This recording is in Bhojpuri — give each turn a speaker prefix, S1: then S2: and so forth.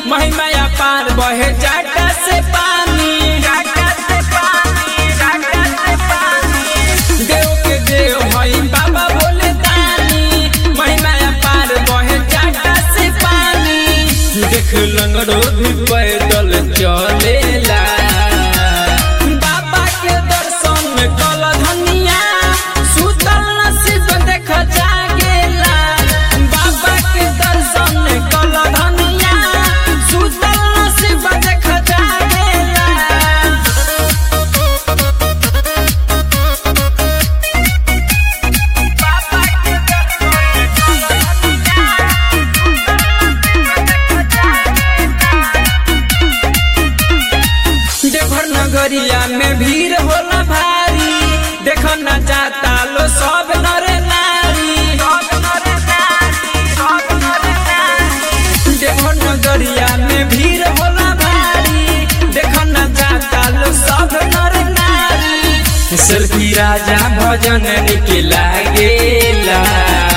S1: महिमा पार बहे जाटा से पानी देव के देव हई बाबा बोले दानी महिमा पार बहे जाटा से पानी देख लंगड़ो भी पैदल चलेला बाबा के दर्शन में कल धनिया सुतल नसीब देख जागेला बाबा के दर्शन में कल धनिया सुतल नसीब देख जागेला देवघर नगरिया में भीड़ होला भारी देख न जाता लो सब नर नारी देवघर नगरिया में भीड़ होला भारी देख न जाता लो सब नर नारी सेल्फी राजा भजन निके लागेला